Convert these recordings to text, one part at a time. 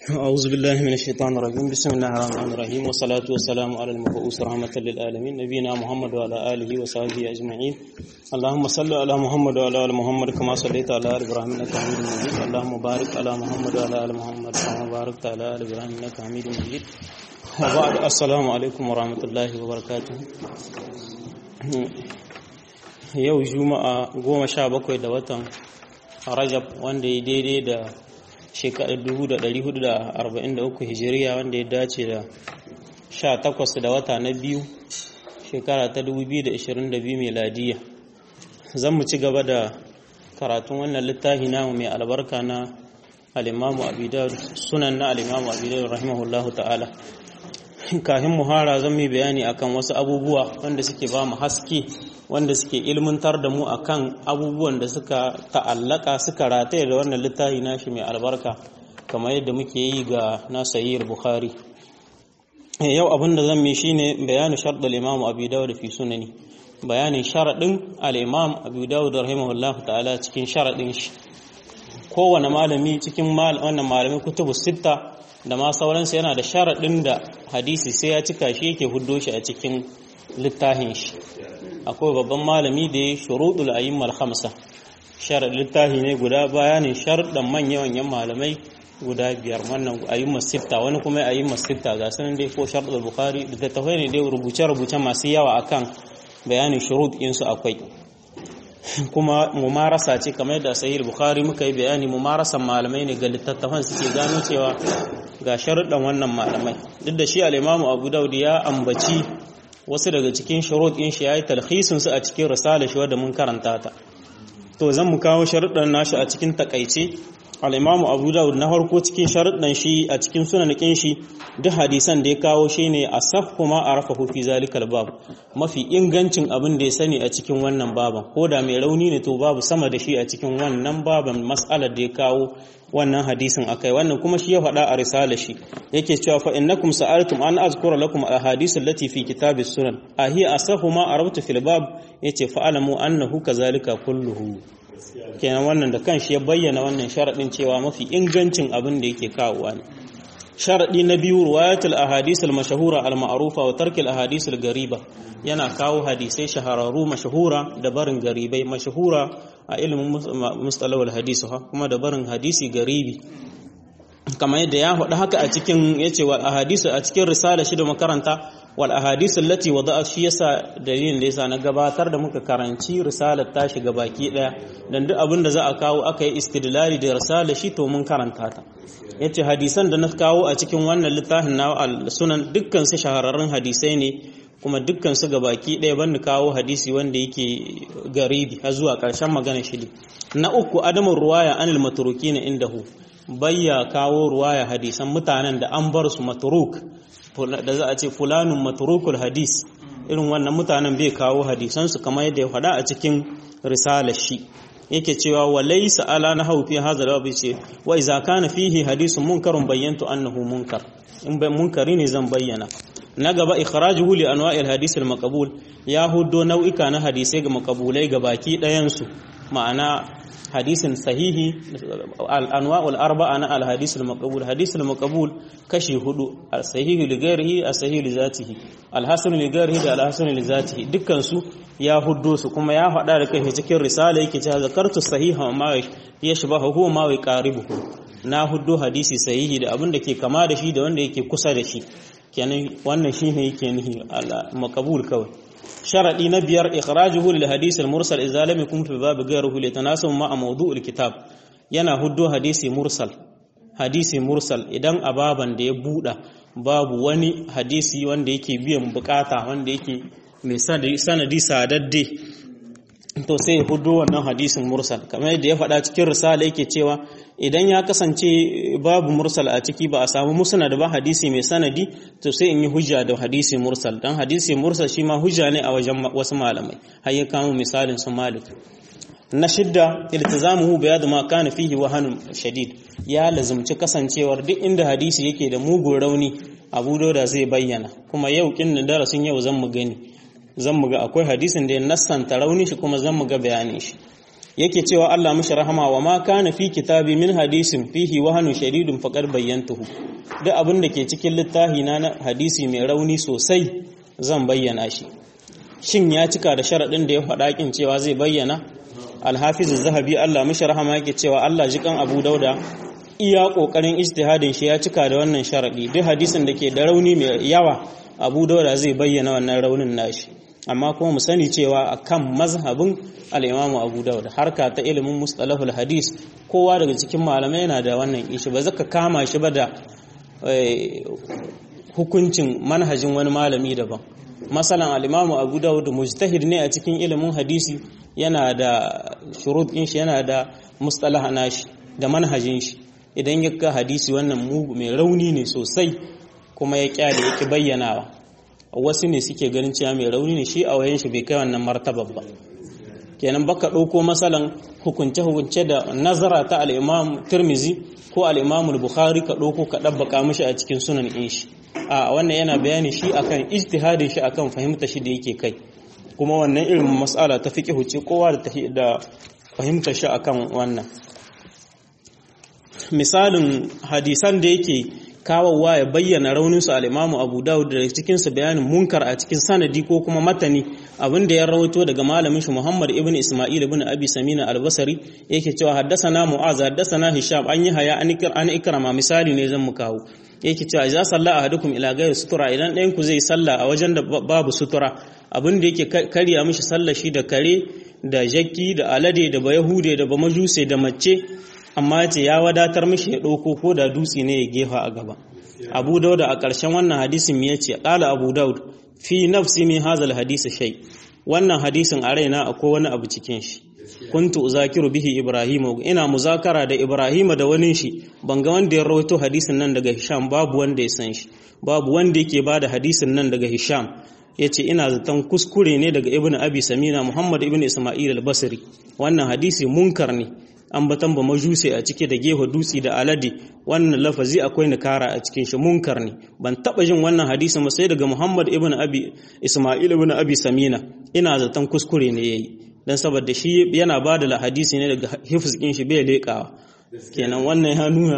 أعوذ بالله من الشيطان الرجيم بسم الله الرحمن الرحيم والصلاة والسلام على المبعوث رحمة للعالمين نبينا محمد وعلى آله وصحبه أجمعين اللهم صل على محمد وعلى آل محمد كما صليت على آل إبراهيم إنك حميد مجيد اللهم بارك على محمد وعلى آل محمد كما باركت على آل إبراهيم إنك حميد مجيد وبعد السلام عليكم ورحمة الله وبركاته yau juma'a goma sha bakwai da watan rajab wanda ya daidai da shekarar 1443 hijiriya wanda ya dace da 18 da wata na biyu shekara ta 2022 meladiya zan mu ci gaba da karatun wannan littafi namu mai albarka na alimamu abidar sunan na alimamu abidar rahimahullahu ta'ala kafin muhara zan yi bayani akan wasu abubuwa wanda suke ba mu haske wanda suke ilmantar da mu akan abubuwan da suka ta'allaka suka rataye da wannan littafi nashi mai albarka kamar yadda muke yi ga nasayir bukhari yau abin da zan mi shine bayanin sharɗul imam abu dawud fi sunani bayanin sharaɗin al-imam abu dawud rahimahullahu ta'ala cikin sharaɗin shi kowane malami cikin wannan malamin kutubu sitta da ma sauransu yana da sharaɗin da hadisi sai ya cika shi yake huddo shi a cikin littafin shi akwai babban malami da ya shuruɗul ayyimmal khamsa shar littafi ne guda bayanin sharuɗan manya-manyan malamai guda biyar wannan ayyimmal sitta wani kuma ayyimmal sitta ga sanin dai ko sharuɗul bukhari da tafai ne dai rubuce-rubuce masu yawa akan bayanin shuruɗ su akwai kuma mumarasa ce kamar da sahih bukhari muka yi bayani mumarasan malamai ne ga littattafan suke gano cewa ga sharuɗan wannan malamai duk da shi al-imamu abu daud ya ambaci wasu daga cikin shurut ɗin shi yayi talhisin su a cikin risala shi wanda mun karanta ta to zan mu kawo sharuɗan nashi a cikin takaice al-Imam Abu Dawud na farko cikin sharuɗan shi a cikin sunanikin shi duk hadisan da ya kawo shine asahhu ma arafahu fi zalikal bab mafi ingancin abin da ya sani a cikin wannan baban ko da mai rauni ne to babu sama da shi a cikin wannan baban mas'alar da ya kawo wannan hadisin akai wannan kuma shi ya faɗa a risala shi yake cewa fa innakum sa'altum an azkura lakum ahadith allati fi kitabis sunan ahi asahu ma arabtu fil bab yace fa alamu annahu kazalika kulluhu kenan wannan da kanshi ya bayyana wannan sharadin cewa mafi ingancin abin da yake kawowa ne sharadi na biyu riwayatul ahadith al mashhura al ma'rufa wa tark al ahadith al gariba yana kawo hadisai shahararru mashhura da barin garibai mashhura a ilimin mustalawal hadisi ha kuma da barin hadisi garibi kamar yadda ya faɗi haka a cikin yace wal ahadisu a cikin risala shi da makaranta wal ahadisu allati wada'a shi yasa dalilin da yasa na gabatar da muka karanci risalar ta shiga baki daya dan duk abin da za a kawo aka yi istidlali da risalar shi to mun karanta ta yace hadisan da na kawo a cikin wannan littafin na sunan dukkan su shahararrun hadisai ne kuma dukkan su gabaki ɗaya ban kawo hadisi wanda yake garibi har zuwa ƙarshen magana shi na uku adamun ruwaya anil maturukina indahu bayya kawo ruwaya hadisan mutanen da an bar su maturuk da za a ce fulanun maturukul hadis irin wannan mutanen bai kawo hadisan su kamar yadda ya faɗa a cikin risalar shi yake cewa wa laysa ala nahaw fi hadha al ce wa idza kana fihi hadisun munkarun bayyantu annahu munkar in bai munkari ne zan bayyana na gaba ikhrajuhu li anwa'il hadith al maqbul ya huddo nau'ika na hadisai ga maqbulai ga baki ɗayan su ma'ana hadisin sahihi al anwa'ul arba'a na al hadith al maqbul hadith al maqbul kashi hudu al sahihi li ghairihi al sahihi li zatihi al hasan li ghairihi da al hasan li zatihi dukkan su ya huddo su kuma ya faɗa da kai cikin risala yake cewa zakartu sahiha ma yashbahu huwa ma yaqaribuhu na huddo hadisi sahihi da abin da ke kama da shi da wanda yake kusa da shi kenan wannan shine yake nihi al-maqbul kawai sharadi na biyar ikhrajuhu lil hadith al-mursal idza lam yakun fi bab ghayrihi li tanasub ma mawdu' al-kitab yana huddo hadisi mursal hadisi mursal idan ababan da ya buda babu wani hadisi wanda yake biyan bukata wanda yake mai sanadi sadadde to sai ya hudu wannan hadisin mursal kamar yadda ya faɗa cikin risala yake cewa idan ya kasance babu mursal a ciki ba a samu musnad ba hadisi mai sanadi to sai in yi hujja da hadisi mursal dan hadisi mursal shi ma hujja ne a wajen wasu malamai har ya kamo misalin su malik na shidda iltizamuhu bayadu ma kana fihi wahanun shadid ya lazumci kasancewar duk inda hadisi yake da mugun rauni abu da zai bayyana kuma yau kin darasin yau zan mu gani zan mu ga akwai hadisin da ya nassanta rauni shi kuma zan mu ga bayanin shi yake cewa Allah mishi rahama wa ma kana fi kitabi min hadisin fihi wahanu shadidun faqad bayyantuhu duk abin da ke cikin littafi na hadisi mai rauni sosai zan bayyana shi shin ya cika da sharadin da ya faɗa kin cewa zai bayyana alhafiz zahabi Allah mishi rahama yake cewa Allah jikan Abu Dauda iya kokarin ijtihadin shi ya cika da wannan sharadi duk hadisin da ke da rauni mai yawa Abu Dauda zai bayyana wannan raunin nashi amma kuma mu sani cewa akan mazhabin al-Imam Abu Dawud harka ta ilimin mustalahul hadis kowa daga cikin malamai yana da wannan ishi ba zaka kama shi ba da hukuncin manhajin wani malami daban masalan al-Imam Abu Dawud mujtahid ne a cikin ilimin hadisi yana da shurut din shi yana da mustalah nashi da manhajin shi idan ya ga hadisi wannan mugu mai rauni ne sosai kuma ya kyale yake bayyanawa wasu ne suke ganin cewa mai rauni ne shi a wayan shi bai kai wannan martabar ba kenan baka ɗauko masalan hukunce-hukunce da nazara ta al'imam turmizi ko al'imam bukhari ka ɗauko ka ɗabbaka mishi a cikin sunan in shi a wannan yana bayani shi akan ijtihadin shi akan fahimta shi da yake kai kuma wannan irin mas'ala ta fiqh ce kowa da da fahimta shi akan wannan misalin hadisan da yake kawowa ya bayyana rauninsu al'imamu abu dawud da cikinsu bayanin munkar a cikin sanadi ko kuma matani abin da ya rawaito daga malamin shi muhammad ibn isma'il ibn abi samina albasari yake cewa haddasana mu'az haddasana hisham an yi haya an ikrama misali ne zan mu kawo yake cewa za salla ahadukum ila ghairi sutura idan ɗayan ku zai salla a wajen da babu sutura abin da yake karya mishi sallar shi da kare da jakki da alade da bayahude da bamajuse da mace amma ce ya wadatar mishi ya ɗauko ko da dutse ne ya gefa a gaba abu daud a ƙarshen wannan hadisin ya ce ƙala abu daud fi nafsi min hazal hadisi shay wannan hadisin a raina akwai wani abu cikin shi kuntu uzakiru bihi ibrahim ina muzakara da ibrahim da wani shi ban ga wanda ya rawaito hadisin nan daga hisham babu wanda ya san shi babu wanda yake bada hadisin nan daga hisham yace ina zaton kuskure ne daga ibnu abi samina muhammad ibnu isma'il al-basri wannan hadisi munkar ne ambatan ba majuse a cike da gefe dutse da alade wannan lafazi akwai nikara a cikin shi munkar ne ban taba jin wannan hadisi ba sai daga Muhammad ibn Abi Isma'il ibn Abi Samina ina zaton kuskure ne yayi dan saboda shi yana bada la hadisi ne daga hifz din shi bai lekawa kenan wannan ya nuna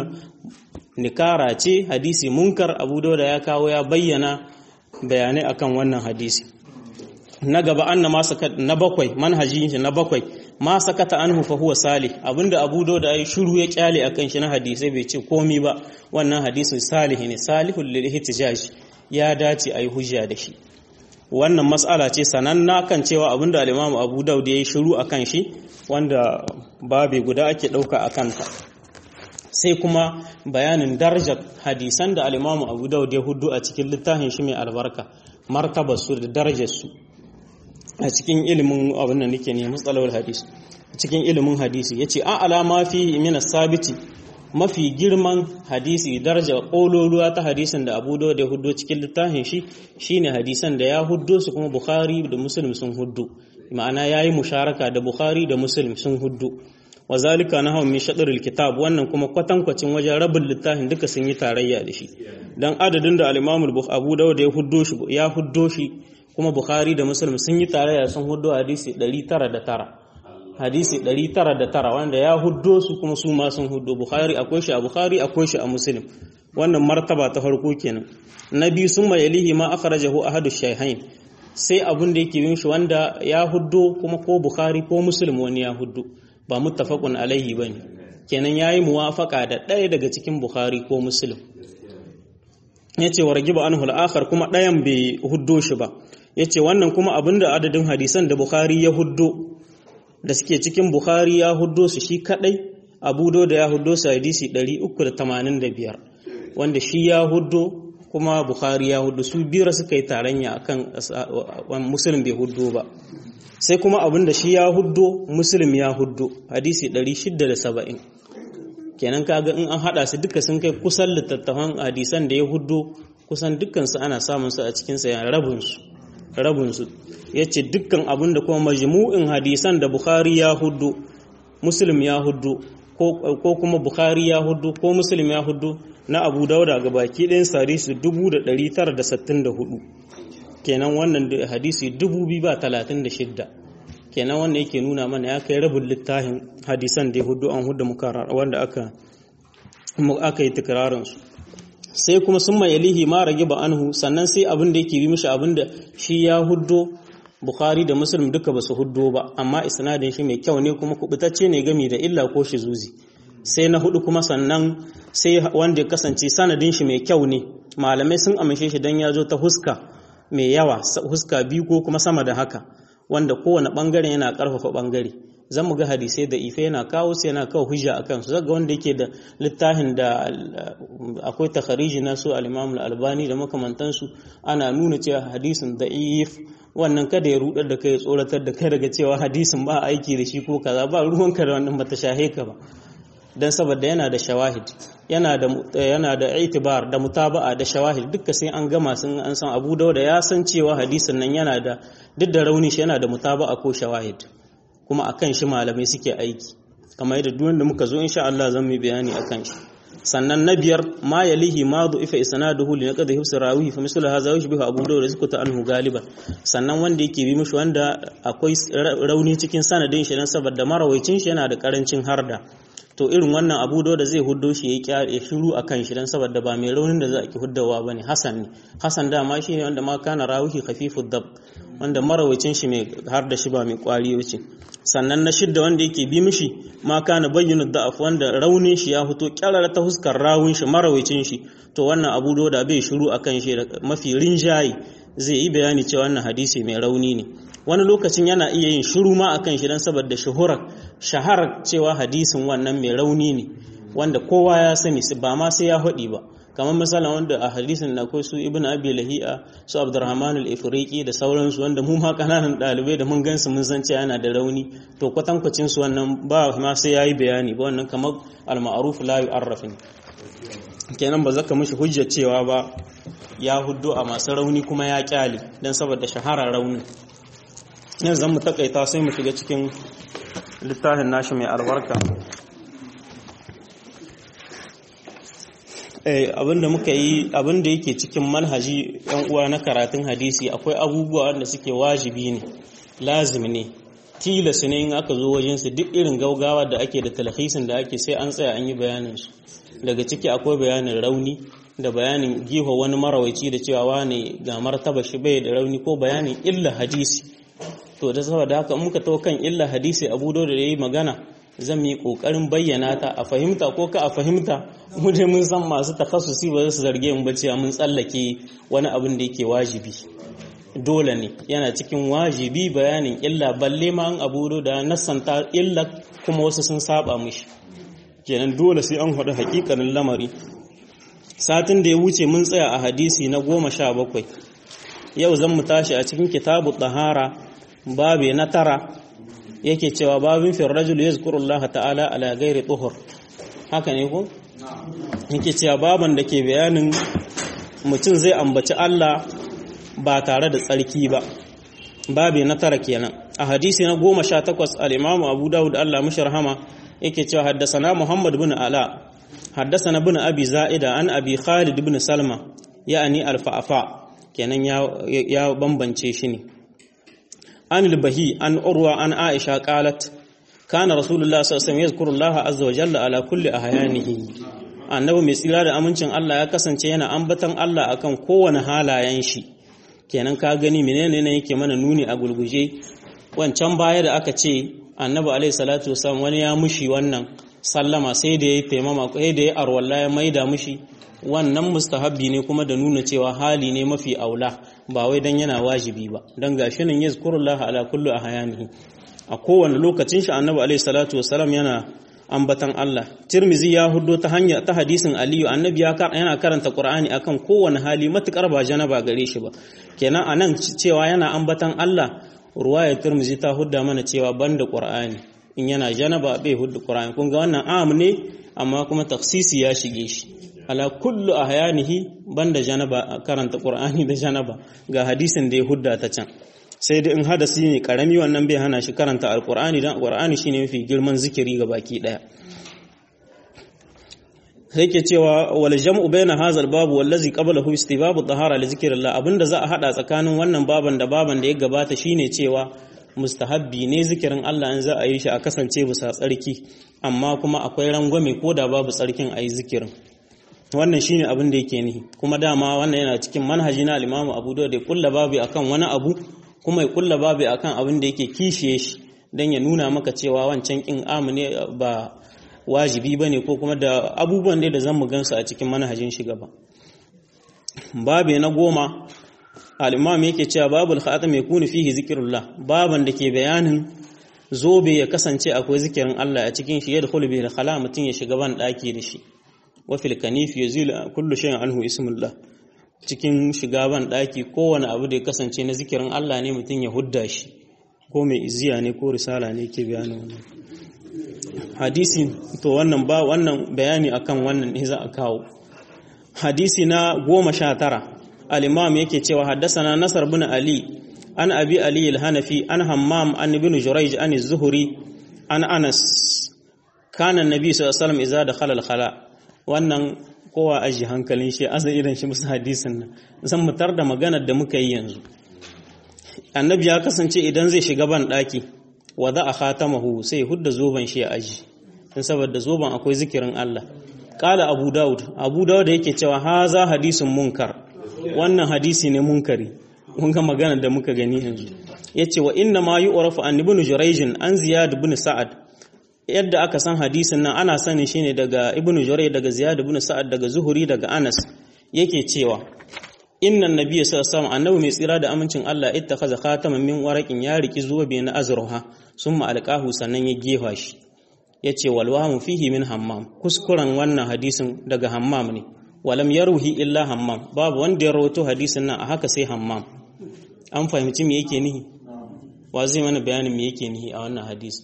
nikara ce hadisi munkar Abu Dawud ya kawo ya bayyana bayanai akan wannan hadisi na gaba anna ma na bakwai manhajin shi na bakwai ma sakata anhu fa huwa salih abinda Abu Dawud ya shiru ya kyale akan shi na hadisi bai ce komi ba wannan hadisin salih ne salihul lil ihtijaj ya dace ayi hujja da shi wannan mas'ala ce sananna kan cewa abinda al-Imam Abu Dawud ya shiru akan shi wanda babe guda ake dauka akan ta sai kuma bayanin darajar hadisan da al-Imam Abu Dawud ya hudu a cikin littafin shi mai albarka martabar su da darajar su a cikin ilimin abin da nake ne matsalawar hadisi cikin ilimin hadisi yace a alama fi min sabiti mafi girman hadisi daraja kololuwa ta hadisin da Abu Dawud ya huddo cikin littafin shi shine hadisan da ya huddo su kuma Bukhari da Muslim sun huddo ma'ana yayi musharaka da Bukhari da Muslim sun huddo wazalika nahu min shadril kitab wannan kuma kwatankwacin wajen rabin littafin duka sun yi tarayya da shi dan adadin da al-Imam Abu Dawud ya huddo shi ya huddo shi kuma Bukhari da Muslim sun yi tarayya sun huddo hadisi 909 hadisi 909 wanda ya huddo su kuma su ma sun huddo Bukhari akwai shi a Bukhari akwai shi a Muslim wannan martaba ta farko kenan na biyu sun mayalihi ma akhrajahu ahadu shayhain sai abun da yake yin shi wanda ya huddo kuma ko Bukhari ko Muslim wani ya huddo ba muttafaqun alaihi bane kenan yayi muwafaka da ɗaya daga cikin Bukhari ko Muslim yace wa ragiba anhu al-akhar kuma ɗayan bai huddo shi ba yace wannan kuma abinda adadin hadisan da Bukhari ya huddo da suke cikin Bukhari ya huddo su shi kadai Abu da ya huddo su hadisi 385 wanda shi ya huddo kuma Bukhari ya huddo su biyar suka yi taranya akan Muslim bai huddo ba sai kuma abinda shi ya huddo Muslim ya huddo hadisi 670 kenan kaga in an hada su duka sun kai kusan littattafan hadisan da ya huddo kusan dukkan su ana samun su a cikin sa rabin su rabin su yace dukkan abin da kuma majmu'in hadisan da Bukhari ya huddo Muslim ya huddo ko kuma Bukhari ya huddo ko Muslim ya huddo na Abu Dauda ga baki ɗayan hadisi 1964 kenan wannan hadisi 2236 kenan wanda yake nuna mana ya kai rabin littafin hadisan da ya hudu an hudu mukarrar wanda aka aka yi tikrarin su sai kuma sun mai yalihi ma rage ba anhu sannan sai abin da yake bi mishi abin da shi ya huddo bukhari da muslim duka ba su huddo ba amma isnadin shi mai kyau ne kuma kubutacce ne gami da illa ko shi zuzi sai na hudu kuma sannan sai wanda ya kasance sanadin shi mai kyau ne malamai sun amince shi dan ya zo ta huska mai yawa huska biyu ko kuma sama da haka wanda kowane bangare yana karfafa bangare zan mu ga hadisai da ife yana kawo su yana kawo hujja a kansu zaga wanda yake da littafin da akwai takhariji na su al-Imam al-Albani da makamantansu ana nuna cewa hadisin da'if wannan kada ya rudar da kai ya tsoratar da kai daga cewa hadisin ba aiki da shi ko kaza ba ruwanka da wannan bata shahe ka ba dan saboda yana da shawahid yana da yana da itibar da mutaba'a da shawahid duka sai an gama sun an san Abu Dawud ya san cewa hadisin nan yana da duk da rauni shi yana da mutaba'a ko shawahid kuma akan shi malamai suke aiki kamar yadda duk wanda muka zo insha Allah zan yi bayani akan shi sannan na biyar ma yalihi ma ifa isnaduhu li naqdi hifs rawihi fa mislu hadha yushbihu abu dawud rizqata anhu galiban sannan wanda yake bi mishi wanda akwai rauni cikin sanadin shi dan saboda marawaicin shi yana da karancin harda to irin wannan abu da zai huddo shi ya ya shiru akan shi dan saboda ba mai raunin da za a ki huddawa bane hasan ne hasan dama shi ne wanda ma kana rawihi khafifud dab wanda marawacin shi mai har da shi ba mai kwari wuce sannan na shidda wanda yake bi mishi ma kana bayyana da'af wanda raunin shi ya fito kyarara ta huskar rawun shi marawacin shi to wannan abu da bai shiru akan shi mafi rinjaye zai yi bayani cewa wannan hadisi mai rauni ne wani lokacin yana iya yin shiru ma akan shi dan saboda shuhurar shaharar cewa hadisin wannan mai rauni ne wanda kowa ya sani ba ma sai ya haɗi ba kamar misalin wanda a hadisin na akwai su ibn abi lahi'a su abdurrahman al-ifriqi da sauransu wanda mu ma kananan dalibai da mun gansu mun san cewa yana da rauni to kwatankwacin su wannan ba ma sai yayi bayani ba wannan kamar al-ma'ruf la yu'arrafin kenan ba zaka mishi hujja cewa ba ya huddo a masu rauni kuma ya kyale dan saboda shahara raunin yanzu zan mu takaita sai mu shiga cikin littafin nashi mai albarka abinda muka yi abinda yake cikin manhaji yan uwa na karatun hadisi akwai abubuwa wanda suke wajibi ne lazim ne tilas ne in aka zo wajen su duk irin gaugawa da ake da talhisin da ake sai an tsaya an yi bayanin su daga ciki akwai bayanin rauni da bayanin giho wani marawaici da cewa wane ga martaba shi bai da rauni ko bayanin illa hadisi to da saboda haka muka to kan illa hadisi abu da yayi magana zan yi kokarin bayyana ta a fahimta ko ka a fahimta mu dai mun san masu takhassusi ba su zarge mu ba cewa mun tsallake wani abin da yake wajibi dole ne yana cikin wajibi bayanin illa balle ma an abu da nasanta illa kuma wasu sun saba mishi kenan dole sai an haɗu hakikanin lamari satin da ya wuce mun tsaya a hadisi na goma sha bakwai yau zan mu tashi a cikin kitabu tahara babe na tara yake cewa babin fil rajul yazkuru Allah ta'ala ala ghairi tuhur haka ne ko yake cewa baban da ke bayanin mutum zai ambaci Allah ba tare da tsarki ba babe na tara kenan a hadisi na goma sha takwas al-Imam Abu Dawud Allah mishi rahama yake cewa haddasana Muhammad bin Ala haddasana bin Abi Za'ida an Abi Khalid bin Salma ya'ani al-Fa'fa kenan ya bambance shi ne عن البهي عن أروى عن عائشة قالت كان رسول الله صلى الله عليه وسلم يذكر الله عز وجل على كل أحيانه annabi mai tsira da amincin Allah ya kasance yana ambatan Allah akan kowane halayen shi kenan ka gani menene ne yake mana nuni a gulguje wancan baya da aka ce annabi alaihi salatu wasallam wani ya mushi wannan sallama sai da yayi taimama sai da yayi arwalla ya maida mushi wannan mustahabbi ne kuma da nuna cewa hali ne mafi aula ba wai dan yana wajibi ba dan gashi nan yazkurullaha ala kulli ahyanihi a kowane lokacin shi annabi alaihi salatu wasalam yana ambatan Allah Tirmizi ya huddo ta hanya ta hadisin Aliyu annabi ya yana karanta Qur'ani akan kowane hali matukar ba janaba gare shi ba kenan anan cewa yana ambatan Allah ruwaya Tirmizi ta hudda mana cewa banda Qur'ani in yana janaba bai hudda Qur'ani kun ga wannan am ne amma kuma taksisi ya shige shi ala kullu ahyanihi banda janaba karanta qur'ani da janaba ga hadisin da ya hudda ta can sai dai in hadasi ne karami wannan bai hana shi karanta alqur'ani dan alqur'ani shine mafi girman zikiri ga baki daya sai ke cewa wal jam'u baina hadha al bab wallazi qablahu istibabu tahara li zikrillah abinda za a hada tsakanin wannan baban da baban da ya gabata shine cewa mustahabbi ne zikirin Allah in za a yi shi a kasance bisa tsarki amma kuma akwai rangwame ko da babu tsarkin a yi zikirin wannan shine abin da yake nihi kuma dama wannan yana cikin manhaji na al-Imam Abu Dawud da kulla babu akan wani abu kuma ya kulla babu akan abin da yake kishiye shi dan ya nuna maka cewa wancan kin amune ba wajibi bane ko kuma da abubuwan da zan mu gansu a cikin manhajin shi gaba babu na goma al-Imam yake cewa babul khatam yakunu fihi zikrullah baban da ke bayanin zobe ya kasance akwai zikirin Allah a cikin shi yadkhulu bihi al-khala mutun ya shiga ban daki da shi wafil kanif yazil kullu shay'in anhu ismullah cikin shiga ban daki kowane abu da ya kasance na zikirin Allah ne mutum ya hudda shi ko mai iziya ne ko risala ne ke bayanin wannan hadisi to wannan ba wannan bayani akan wannan ne za a kawo hadisi na goma sha tara al-imam yake cewa haddasana nasar bin ali an abi ali al-hanafi an hammam an ibn jurayj an az-zuhri an anas kana an-nabi sallallahu alaihi wasallam idza dakhala al-khala wannan kowa aji hankalin shi asa idan shi musu hadisin nan zan mutar da maganar da muka yi yanzu annabi ya kasance idan zai shiga ban daki wada a khatamahu sai hudda zoban shi ya aji dan saboda zoban akwai zikirin Allah qala abu daud abu daud yake cewa haza hadisun munkar wannan hadisi ne munkari mun ga maganar da muka gani yanzu yace wa inna ma yu'rafu an ibn jurayj an ziyad ibn sa'ad yadda aka san hadisin nan ana sanin shine daga ibnu juray daga ziyad ibn sa'ad daga zuhuri daga anas yake cewa innan nabiyyu sallallahu alaihi wasallam annabi mai tsira da amincin Allah ittakhadha khataman min waraqin ya riki zuwa na azruha summa alqahu sannan ya gefa shi yace wal wahmu fihi min hammam kuskuren wannan hadisin daga hammam ne walam yaruhi illa hammam babu wanda ya rawaito hadisin nan a haka sai hammam an fahimci me yake nihi wa zai mana bayanin me yake nihi a wannan hadisi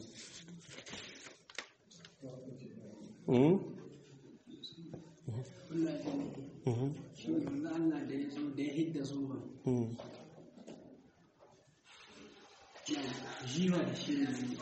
jiwa da shi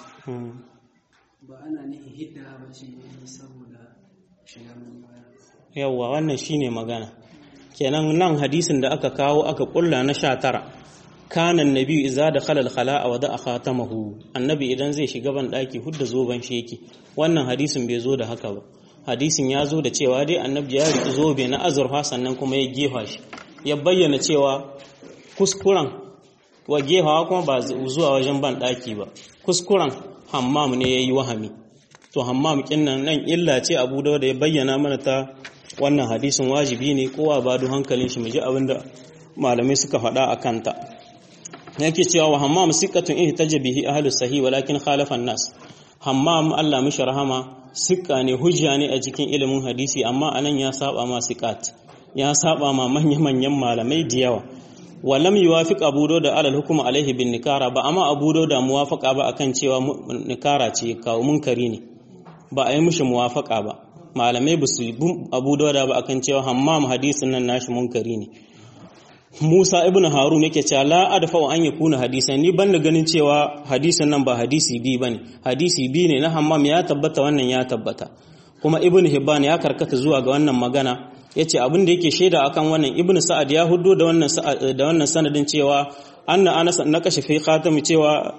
ba ana nihin hidda ba ce saboda shiga baya yawwa wannan shine magana kenan nan hadisin da aka kawo aka kulla na sha tara kanan nabi iza da khalal khala'a wa da khatamahu annabi idan zai shiga ban daki hudda zoban shi yake wannan hadisin bai zo da haka ba hadisin ya zo da cewa dai annabi ya riki zobe na azurfa sannan kuma ya gefa shi ya bayyana cewa kuskuren wa gefawa kuma ba zuwa wajen ban daki ba kuskuren hammam ne yayi wahami to hammam kinnan nan illa ce abu da ya bayyana mana ta wannan hadisin wajibi ne kowa ba du hankalin shi mu ji abinda malamai suka faɗa a kanta yake cewa wa hammam siqatun ihtaja bihi ahlus sahih walakin khalafa nas hammam Allah mishi rahama sikka ne hujja ne a cikin ilimin hadisi amma anan ya saba ma siqat ya saba ma manyan manyan malamai da yawa walam yuwafiq abu da alal hukm alaihi bin nikara ba amma abu da muwafaqa ba akan cewa nikara ce kawo munkari ne ba a yi mishi muwafaqa ba malamai ba su abu da ba akan cewa hammam hadisin nan nashi munkari ne Musa ibn Harun yake cewa la adfa wa an yakuna hadisan ni ban da ganin cewa hadisin nan ba hadisi bi bane hadisi bi ne na Hammam ya tabbata wannan ya tabbata kuma Ibn Hibban ya karkata zuwa ga wannan magana yace abin da yake shaida akan wannan Ibn Sa'ad ya huddo da wannan da wannan sanadin cewa anna Anas na kashe fi khatam cewa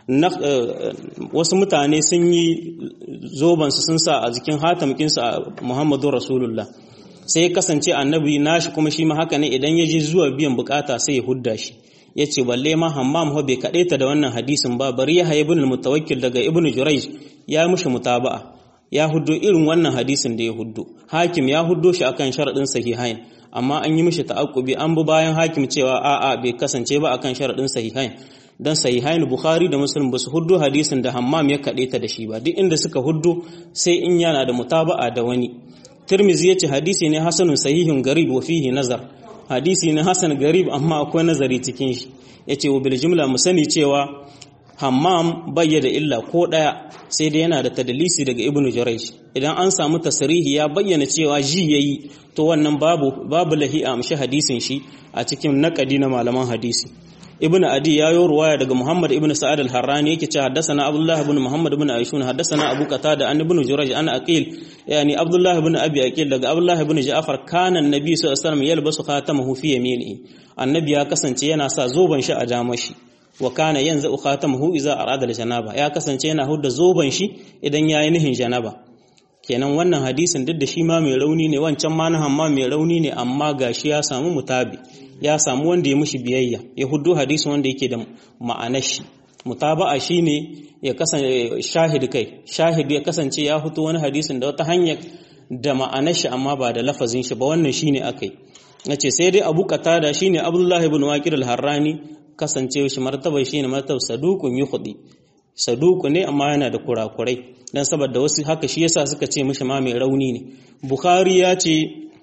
wasu mutane sun yi zoban su sun sa a jikin hatamkin sa Muhammadu Rasulullah sai ya kasance annabi nashi kuma shi ma haka ne idan ya je zuwa biyan bukata sai ya hudda shi ya ce balle ma hammam ho bai kaɗe ta da wannan hadisin ba bari ya haye ibn mutawakkil daga ibn jurayj ya mushi mutaba'a ya huddo irin wannan hadisin da ya huddo hakim ya huddo shi akan sharadin sahihain amma an yi mishi ta'aqqubi an bi bayan hakim cewa a'a bai kasance ba akan sharadin sahihain dan sahihain bukhari da muslim ba su huddo hadisin da hammam ya kaɗe ta da shi ba duk inda suka huddo sai in yana da mutaba'a da wani Tirmizi ya ce hadisi ne hasanun sahihun garib wa fihi nazar hadisi ne hasan garib amma akwai nazari cikin shi ya ce wa biljimla mu sani cewa hammam bayyana illa ko ɗaya sai dai yana da tadalisi daga ibn jurayj idan an samu tasrihi ya bayyana cewa ji yayi to wannan babu babu lahi a amshi hadisin shi a cikin naqadi na malaman hadisi ibn adi ya yi ruwaya daga muhammad ibn sa'ad al-harrani yake cewa haddathana abdullah ibn muhammad ibn aishun haddathana abu qatada an ibn jurayj an aqil yani abdullah ibn abi aqil daga abdullah ibn ja'far kana annabi sallallahu alaihi wasallam yalbasu khatamahu fi yaminihi annabi ya kasance yana sa zoban shi a jamashi wa kana yanzu khatamuhu idza arada janaba ya kasance yana hudda zoban shi idan yayi nihin janaba kenan wannan hadisin duk da shi ma mai rauni ne wancan ma na hamma mai rauni ne amma gashi ya samu mutabi ya samu wanda ya mushi biyayya ya huddo hadisin wanda yake da ma'anar shi mutaba'a shine ya kasance shahid kai shahid ya kasance ya fito wani hadisin da wata hanyar da ma'anar shi amma ba da lafazin shi ba wannan shine akai nace sai dai Abu Qatada shine Abdullah ibn Waqir al-Harrani kasance shi martaba shine martaba saduqun yukhdi saduku ne amma yana da kurakurai dan saboda wasu haka shi yasa suka ce mishi ma mai rauni ne Bukhari ya ce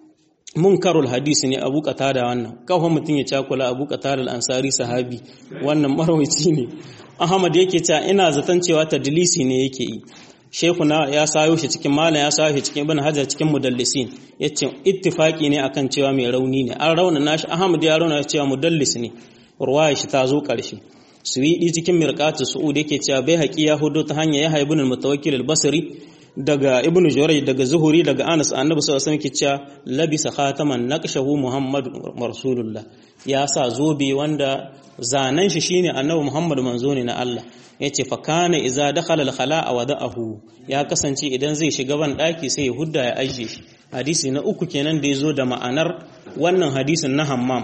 munkarul hadisi ne Abu Qatada wannan kawai mutum ya cakula Abu Qatada al-Ansari sahabi wannan marwaci ne Ahmad yake cewa ina zaton cewa tadlisi ne yake yi Sheikhuna ya sayo shi cikin malam ya sayo shi cikin Ibn Hajar cikin mudallisin yace ittifaki ne akan cewa mai rauni ne an rauna nashi Ahmad ya rauna cewa mudallis ne ruwaya shi ta zo karshe Suwidi cikin Mirqatu Su'ud yake cewa bai haƙi ya hudo ta hanya ya haibun al-Mutawakkil al-Basri daga Ibn Jurayj daga Zuhuri daga Anas Annabi sallallahu alaihi wasallam yake cewa labisa khataman naqshahu Muhammad Rasulullah ya sa zobe wanda zanen shi shine Annabi Muhammad manzo ne na Allah yace fa kana iza dakhala al-khala'a wada'ahu ya kasance idan zai shiga ban daki sai ya hudda ya ajiye shi hadisi na uku kenan da yazo da ma'anar wannan hadisin na Hammam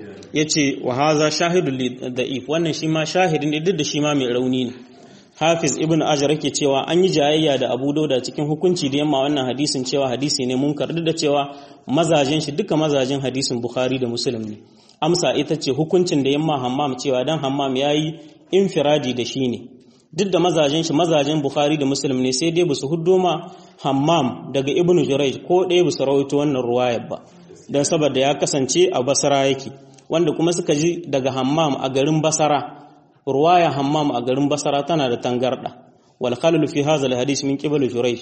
yace wa hadha shahidul da'if wannan shi ma shahidin ne duk da shi ma mai rauni ne Hafiz Ibn Ajar yake cewa an yi jayayya da Abu Dauda cikin hukunci da yamma wannan hadisin cewa hadisi ne munkar duk da cewa mazajen shi duka mazajen hadisin Bukhari da Muslim ne amsa ita ce hukuncin da yamma Hammam cewa dan Hammam yayi infiradi da shi ne duk da mazajen shi mazajen Bukhari da Muslim ne sai dai basu huddo ma Hammam daga Ibn Jurayj ko ɗaya basu rawaito wannan ruwayar ba dan saboda ya kasance a Basra yake wanda kuma suka ji daga Hammam a garin Basra ruwaya Hammam a garin Basra tana da tangarda wal khalal fi hadha al hadith min qibal Jurayj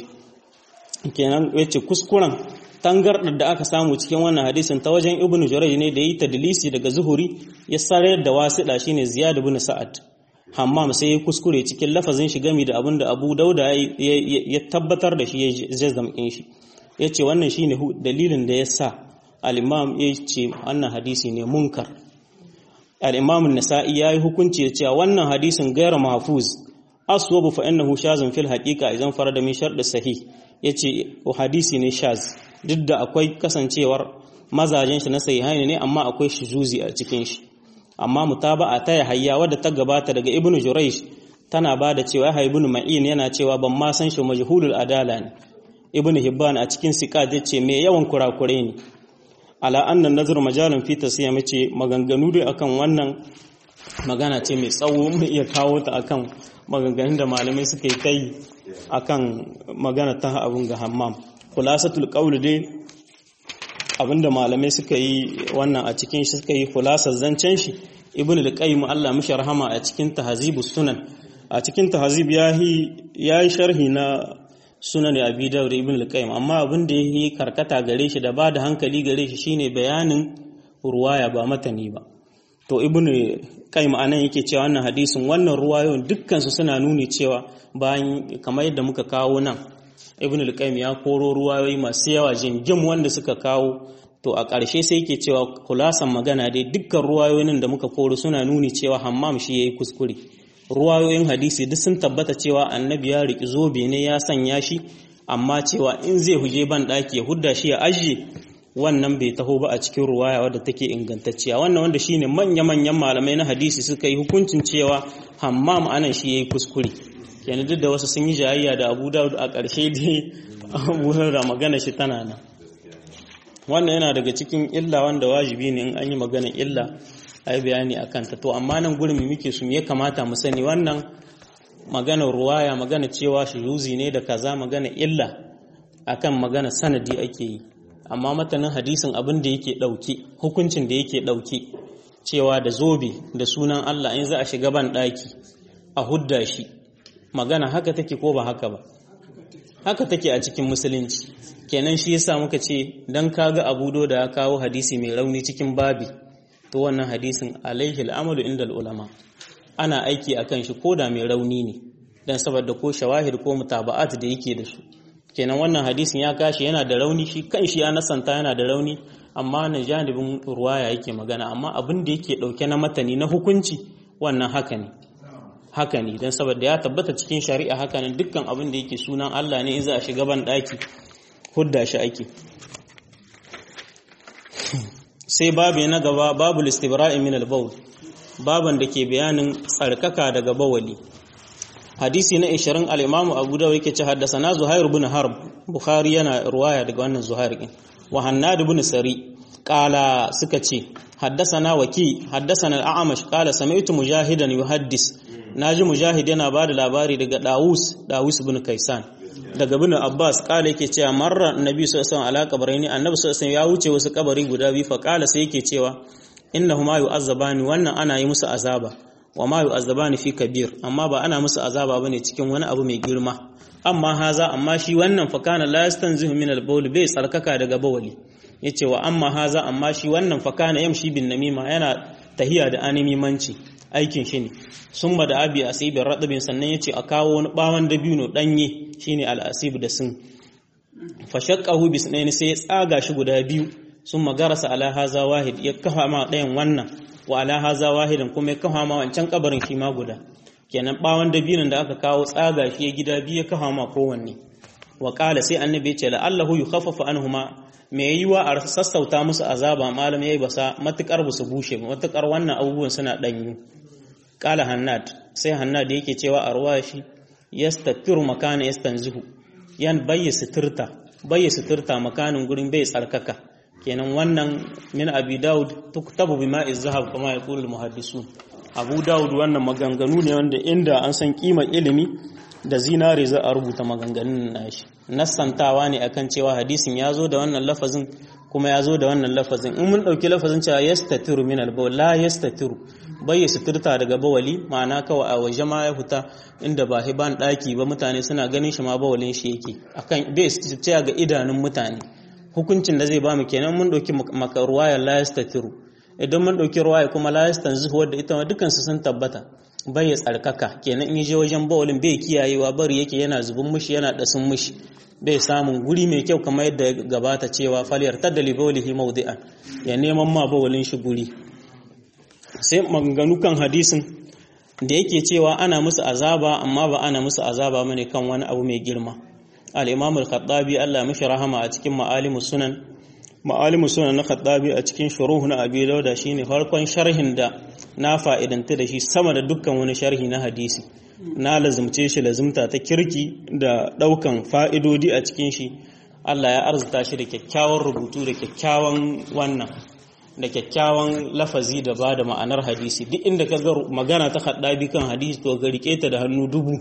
kenan yace kuskuren tangardar da aka samu cikin wannan hadisin ta wajen Ibn Jurayj ne da yi tadlisi daga Zuhuri ya sarayar da wasida shine Ziyad ibn Sa'ad Hammam sai ya kuskure cikin lafazin shi gami da abin da Abu Dauda ya tabbatar da shi ya jazzamkin shi yace wannan shine dalilin da ya sa al-Imam ya ce wannan hadisi ne munkar al-Imam an-Nasa'i yayi hukunci da cewa wannan hadisin gairu mahfuz aswabu fa innahu shazun fil haqiqa idan farada min shart sahih yace hadisi ne shaz duk da akwai kasancewar mazajen shi na sahihaini ne amma akwai shuzuzi a cikin shi amma mutaba'a ta yahya wadda ta gabata daga ibnu juraysh tana ba da cewa yahya ibnu ma'in yana cewa ban ma san shi majhulul adala ne ibnu hibban a cikin siqat yace me yawan kurakure ne ala anna nazar majalun fi tasiyam yace maganganu dai akan wannan magana ce mai tsawo mu iya kawo ta akan maganganun da malamai suka yi kai akan magana ta abun ga hammam khulasatul qawl dai abinda malamai suka yi wannan a cikin shi suka yi khulasar zancen shi ibnu al-qayyim Allah mishi rahama a cikin tahzibus sunan a cikin tahzib yahi yayi sharhi na sunan abi dawud ibnu al-qayyim amma abin da yayi karkata gare shi da ba da hankali gare shi shine bayanin ruwaya ba matani ba to ibnu qayyim anan yake cewa wannan hadisin wannan ruwayoyin dukkan su suna nuni cewa bayan kamar yadda muka kawo nan ibn al-qayyim ya koro ruwayoyi masu yawa jingim wanda suka kawo to a ƙarshe sai yake cewa kulasan magana dai dukkan ruwayoyin da muka koro suna nuni cewa hammam shi yayi kuskure ruwayoyin hadisi duk sun tabbata cewa annabi ya riki zobe ne ya sanya shi amma cewa in zai huje ban daki ya hudda shi ya ajiye wannan bai taho ba a cikin ruwaya wadda take ingantacciya wannan wanda shine manya-manyan malamai na hadisi suka yi hukuncin cewa hammam anan shi yayi kuskure kenan duk da wasu sun yi jayayya da abu dawud a ƙarshe dai abu da magana shi tana nan wannan yana daga cikin illa wanda wajibi ne in an yi magana illa a yi bayani a kanta to amma nan gurin mu muke su ya kamata mu sani wannan magana ruwaya magana cewa yuzi ne da kaza magana illa akan magana sanadi ake yi amma matanin hadisin abin da yake ɗauki hukuncin da yake ɗauki cewa da zobe da sunan Allah in za a shiga ban ɗaki a hudda shi magana haka take ko ba haka ba haka take a cikin musulunci kenan shi yasa muka ce dan kaga abu da ya kawo hadisi mai rauni cikin babi to wannan hadisin alaihi al'amalu inda ulama ana aiki akan shi ko da mai rauni ne dan saboda ko shawahid ko mutaba'at da yake da su kenan wannan hadisin ya kashi yana da rauni shi kan shi ya nasanta yana da rauni amma na janibin ruwaya yake magana amma abin da yake dauke na matani na hukunci wannan haka ne haka ne don saboda ya tabbata cikin shari'a haka ne dukkan abin da yake sunan Allah ne in za a shiga ban daki hudda shi ake sai babu na gaba babu listibra'i min al-bawl baban da ke bayanin tsarkaka daga bawali hadisi na 20 al-imam Abu Dawud yake ce haddathana Zuhair ibn Harb Bukhari yana ruwaya daga wannan Zuhair din wa Hannad ibn Sari qala suka ce haddathana Waki haddathana al-A'mash qala sami'tu Mujahidan yuhaddis naji Mujahid yana bada labari daga Dawus Dawus ibn Kaisan daga bin Abbas kala yake cewa marra annabi sallallahu alaihi wasallam ala kabarini annabi sallallahu alaihi ya wuce wasu kabari guda biyu fa kala sai yake cewa innahuma yu'azzabani wannan ana yi musu azaba wa ma yu'azzabani fi kabir amma ba ana musu azaba bane cikin wani abu mai girma amma haza amma shi wannan fa kana la yastanzihu min al-bawl bai tsarkaka daga bawali yace wa amma haza amma shi wannan fa kana yamshi bin namima yana tahiya da animimanci aikin shi ne sun da abi asibin raɗabin sannan ya ce a kawo wani ɓawon dabino ɗanye shine al'asib da sun fashakkahu bisnaini sai ya tsaga shi guda biyu sun magarasa ala haza wahid ya kafa ma ɗayan wannan wa ala haza wahidin kuma ya kafa ma wancan kabarin shi ma guda kenan ɓawon dabinon da aka kawo tsaga shi ya gida biyu ya kafa ma kowanne wa ƙala sai annabi ya ce la'allahu yukhaffafu anhuma me yiwa a sassauta musu azaba malam yayi basa matukar ba su bushe ba matukar wannan abubuwan suna ɗanyu kala hannad sai hannad yake cewa a ruwa shi yastafiru makana yastanzihu yan bayya suturta bayya suturta makanin gurin bai tsarkaka kenan wannan min abi daud tuktabu bima izhab kama yaqulu almuhaddisun abu daud wannan maganganu ne wanda inda an san kimar ilimi da zinare za a rubuta maganganun nashi nassantawa ne akan cewa hadisin ya zo da wannan lafazin kuma ya zo da wannan lafazin in mun ɗauki lafazin cewa yastatiru min albawl la yastatiru bai ya suturta daga bawali ma'ana kawai a waje ma ya fita inda ba hiban ɗaki ba mutane suna ganin shi ma bawalin shi yake akan bai suturta ga idanun mutane hukuncin da zai ba mu kenan mun ɗauki maka ruwayar la yastatiru idan mun ɗauki ruwaya kuma la yastanzihu wadda ita ma dukansu sun tabbata bai ya tsarkaka kenan in je wajen bawalin bai kiyayewa bari yake yana zubin mushi yana dasin mushi bai samun guri mai kyau kamar yadda gabata cewa faliyar ta dalibaulihi maudi'an ya neman ma bawalin shi guri sai maganganu kan hadisin da yake cewa ana musu azaba amma ba ana musu azaba mane kan wani abu mai girma al-imam al-khattabi Allah mishi rahama a cikin ma'alimus sunan ma'alimus sunan na khattabi a cikin shuruh na abi dauda shine farkon sharhin da na fa'idanta da shi sama da dukkan wani sharhi na hadisi na lazumce shi lazumta ta kirki da ɗaukan fa'idodi a cikin shi Allah ya arzuta shi da kyakkyawan rubutu da kyakkyawan wannan da kyakkyawan lafazi da ba da ma'anar hadisi duk inda ka ga magana ta haɗabi kan hadisi to ga rike ta da hannu dubu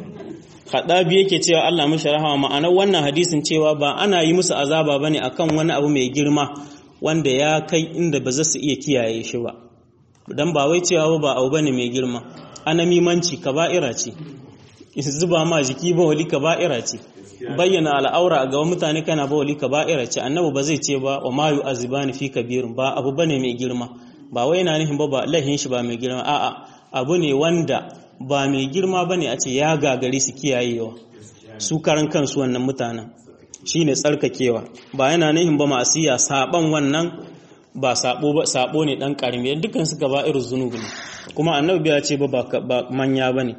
haɗabi yake cewa Allah mashi rahama ma'anar wannan hadisin cewa ba ana yi musu azaba bane akan wani abu mai girma wanda ya kai inda ba za su iya kiyaye shi ba dan ba wai cewa ba abu bane mai girma anamimanci kaba'ira ce zuba ma jiki ba wali kaba'ira ce bayyana al'aura a gaban mutane kana ba wali kaba'ira ce annabi ba zai ce ba wa ma yu'azibani fi kabirin ba abu bane mai girma ba wai yana nufin ba ba lahin shi ba mai girma a'a abu ne wanda ba mai girma bane a ce ya gagari su kiyayewa su karan kansu wannan mutanen shine tsarkakewa ba yana nufin ba masiya saban wannan ba sabo ba sabo ne dan karimi dukkan su gaba irin zunubi ne kuma annabi ya ce ba ba manya bane